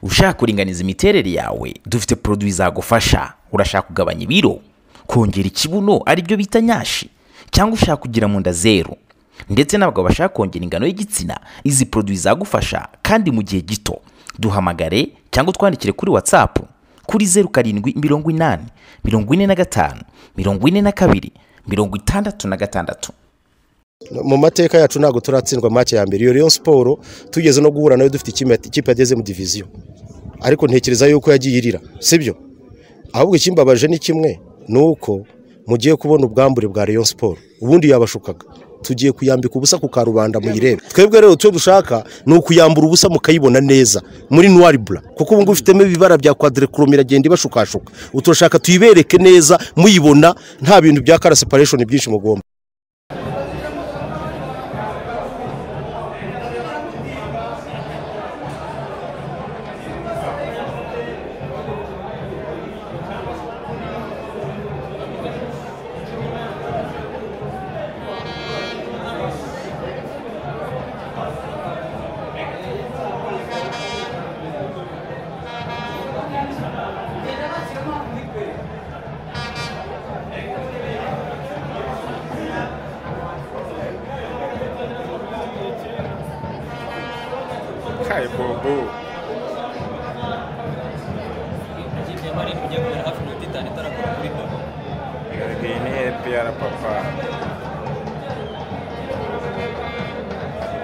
ushaka kuringaniza imiterere yawe dufite poroduwi zagufasha urashaka kugabanya ibiro kongera ikibuno aribyo bita nyashi cyangwa ushaka kugira mu nda zeru ndetse n'abagabo bashaka kongera ingano y'igitsina izi poroduwi zagufasha kandi mu gihe gito duhamagare cyangwa utwandikire kuri watsapu kuri zeru karindwi mirongo inani mirongo ine na gatanu mirongo ine na kabiri mirongo itandatu na gatandatu mu mateka yacu ntabwo turatsindwa make ya mbere iyo rero siporo tugeze no guhura nayo dufite ikipe yageze mu diviziyo ariko ntekereza yuko yagiye irira sibyo ahubwo ikimbabaje ni kimwe ni uko mugiye kubona ubwambure bwa rero siporo ubundi yabashukaga tugiye kuyambika ubusa ku karubanda muyirebe twebwe rero icyo dushaka ni ukuyambura ubusa mukayibona neza muri nuwari bura kuko ubu ngubu ufitemo ibibara bya kwadirekorome iragenda ibashukashuka uturashaka tuyibereke neza muyibona nta bintu bya kara separeshoni byinshi mugomba kayi bobo Ikipe ya Marine kujya kumera hafi iminota itanu itarakora kuri dobo iyi ni epiyara papa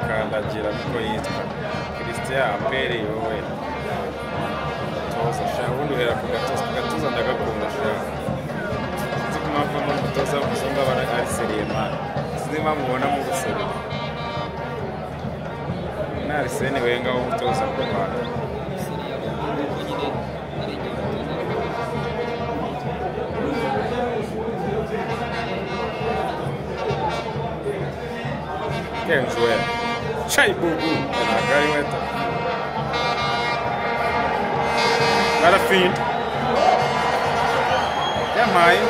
kandagira niko yitwa christian aperi wowe toza shaka ubundi uhera ku gatoza ku gatoza ndagakunda shaka sinzi ko mpamvu uno mutoza w'umuzungu aba ari seriyemani sinzi impamvu ubona mu guserura ni arisene wenga w'umutoza w'u rwanda seriya kuko nyine ari igihe umutoza kenjuwe cayi bubu ntabwo ari weta barafinda yamaye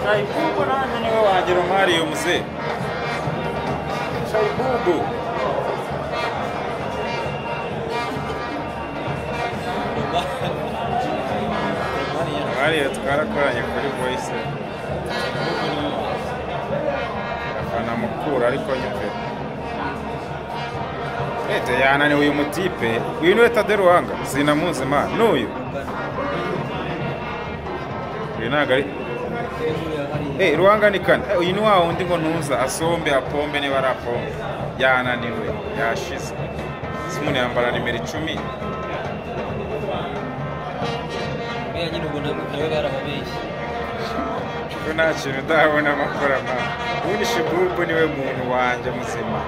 cayi bubu nanjye niwe wagira umwariye muzehe Shaibubu. Doba Romania Bariya twarakoranye kuri voice. Afana mukura ariko nyupe. Ete yananiwe uyu mutipe. Uyu niwe Tade Ruhanga. Sinamuzi ma. N'uyu. Uyu ntabwo ari hejuru ya hariya Eh, Ruhanga ni kane. Eh, uyu ni wa wundi ngo ntuza asombe apombe niba ari apombe. Yananiwe, yashize. Si umuntu yambara nimero icumi. buriya nyine ubwo nabwo nawe barababeshye ko nta kintu udabona amakorama ubundi shibubu niwe muntu wanjye muzima